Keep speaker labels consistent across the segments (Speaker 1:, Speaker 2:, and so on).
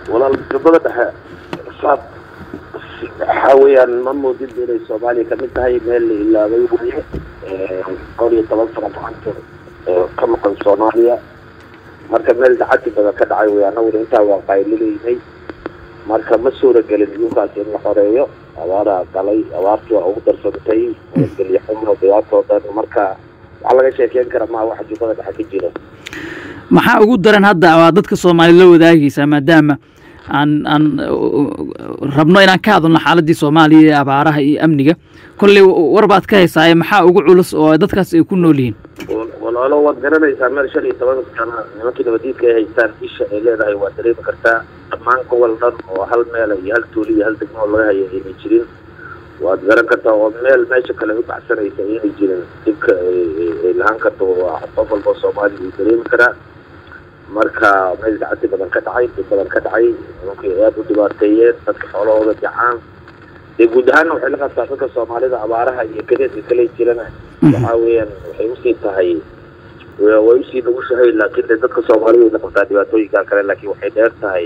Speaker 1: walaal jubbada dhexe saad waxaa weeyaan ma moodid inay soomaaliya kamid tahay meel la ilaabay weye dhowr iyo toban sano gacanta ka maqan soomaaliya marka meel dacati badan ka dhacay wey anaguna intaa waa qaylileynay marka ma suuragelin dhulkaas in la xoreeyo abaaraa galay abaartii waa ugu darsantay gelyo xumo dhibaatoo dhan marka waxaa laga sheekeyn kara maa waxa jubbada dhexe ka jira
Speaker 2: maxaa ugu daran hadda waa dadka soomaali la wadaagaysaa maadaama aan aan rabno inaan ka hadalno xaaladii soomaaliya ee abaaraha iyo amniga kolley war baad ka haysaaye maxaa ugu culus oo dadkaas ay ku nool yihiin
Speaker 1: walaalo waad garanaysaa meel shan iyo toban sana nimankii nabadiidka ay haystaan isha ay leedahay waad dareemi kartaa dhammaan gobol dhan oo hal meela iyo hal tuuli iyo hal degmo oo laga hayo aynay jirin waad garan kartaa oo meel meesha kale u baxsanaysa aynay jirin dhibka ay lahaan karto waa qof walba soomaaliya uu dareemi karaa marka meel dacati badan ka dhacay dib badan ka dhacay nimankii aada u dhibaateeyeen dadka xoolahooda jacaan dee guud ahaanna waxay la qabtaa dadka soomaalida abaaraha iyo gadeedka kale jirana waxaa weeyaan waxay usii tahay way usii nugushahay laakiin de dadka soomaalida way la qabtaa dhibaatooyinka kale laakiin waxay dheer tahay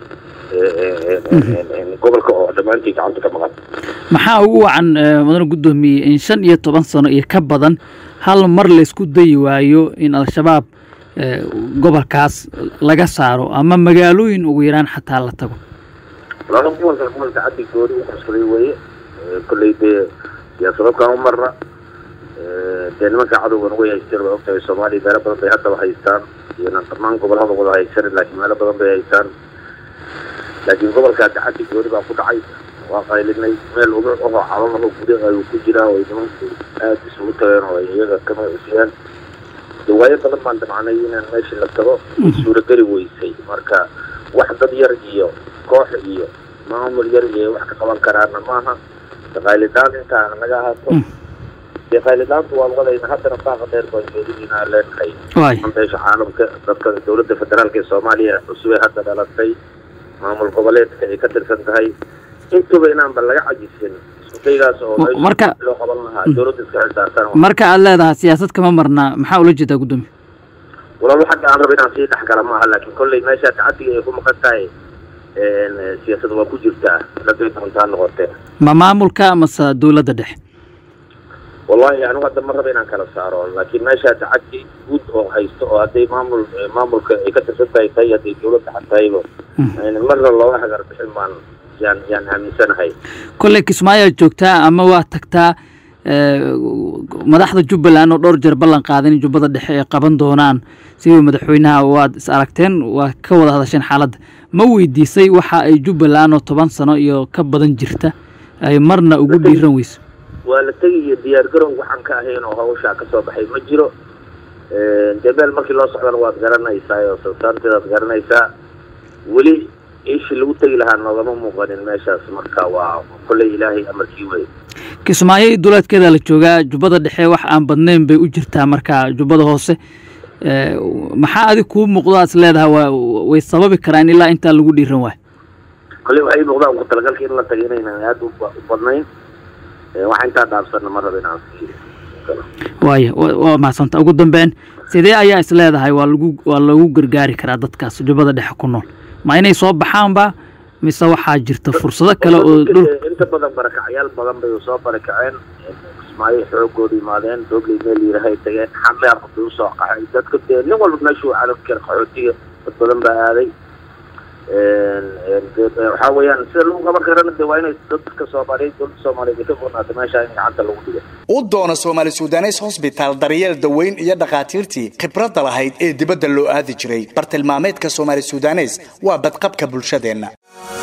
Speaker 1: gobolka oo dhammaantii gacanta ka maqan
Speaker 2: maxaa ugu wacan mudane guddoomiye in shan iyo toban sano iyo ka badan hal mar laysku dayi waayo in al-shabaab gobolkaas laga saaro ama magaalooyin ugu yaraan xataa la tago
Speaker 1: laba gobolka gobolka caddi gooni u qabsaday weye kolley dee siyaasado kama marna dee nimanka cadowgan way haysteen waa ogtahay soomaaliya meelo badan bay haddaba haystaan iyona dhammaan gobolada wada haysan laakiin meelo badan bay haystaan laakiin gobolka dacaddi gooni baa ku dhacay waa qaylinay meel uga oho calalaho guda ayuu ku jiraa oo nimanku aada isugu tageen oo ay iyaga kama cusiyaan dawaayo badan baan damcnay inaan meeshii la tago suurageli weysay marka wax dad yar iyo koox iyo maamul yar iyo wax ka qaban karaana maaha qaylidaan intaa naga ahaato dee qaylidaantu waan wadayna haddana baaqa dheer baan jeedinayna leenahay beesha caalamka dadka dowladda federaalka ee soomaaliya cusub ee hadda dhalatay maamul goboleedka ay ka tirsan tahay intuba inaanba laga cajisin iskudaygaas oo
Speaker 2: marka
Speaker 1: loo qaban lahaa dowladda iska xisaartan
Speaker 2: marka aad leedahay siyaasad kama marna maxaa ula jeedaa guddoomiye
Speaker 1: walaal xagga aan rabo inaan sii dhex gala maaha laakiin kolley meesha tacadiga ay ku maqan tahay siyaasad waa ku jirtaa laday doontaa noqotee
Speaker 2: ma maamulka mase dowladda dhexe
Speaker 1: wallahi anigu hadda ma raba inaan kala saaro laakiin meesha tacadi guud oo haysto oo hadday maamul maamulka ay ka tirsan tahay tahay hadday dowladda xad tahayba marna looga hagar bixin baan yaan yaan aaminsanahay
Speaker 2: kolley kismaayoad joogtaa ama waa tagtaa madaxda jubbaland oo dhowr jeer ballan qaadan in jubbada dhexe ay qaban doonaan sidii madaxweynaha waad is aragteen waa ka wada hadasheen xaaladda ma weydiisay waxa ay jubbaland oo toban sano iyo ka badan jirta ay marna ugu dhiiran weyso
Speaker 1: waa la tegiyo diyaar garow waxaan ka ahayn oo hawshaa ka soo baxay ma jiro dee meel markii loo socdana waad garanaysaa oo sansaanteedaad garanaysaa weli iishii lagu tegi lahaa noogama muuqanin meeshaas marka waa kolley ilaahay amarkii wey
Speaker 2: kismaayo iyo duleedkeeda la joogaa jubbada dhexe wax aan badnayn bay u jirtaa marka jubbada hoose maxaa adig kuu muuqdo aad is leedahay waa way sababi karaan ilaa intaa lagu dhiiran waayo
Speaker 1: kolley waxay muuqdaan ku talagalka in la taga inaynan aada u badnayn waxa intaa dhaafsanna ma raba inaan sii
Speaker 2: waaya waa mahadsanta ugu dambeyn sidee ayaa is leedahay waa lagu waa lagu gargaari karaa dadkaas jubbada dhexe ku nool ma inay soo baxaanba mise waxaa jirta fursado kale oo dhul
Speaker 1: inta badan barakacyaal badan bay soo barakaceen kismaayo xoogooda imaadeen doobley meel yirahay tageen xameer bay usoo qaxay dadka dee nin walba meeshuu calalkeer qaxootiga dad badan baa aaday waxaa weeyaan sida lagu qaban karana de waa inay dadka soomaaliyeed dowladda soomaaliyeed ay ka goonaato meesha in gacanta lagu dhigo
Speaker 3: u doono soomaali sudanes hosbitaal daryeel daweyn iyo dhakhaatiirtii khibradda lahayd ee dibadda loo aadi jiray bartilmaameedka soomaali sudanes waa badqabka bulshadeenna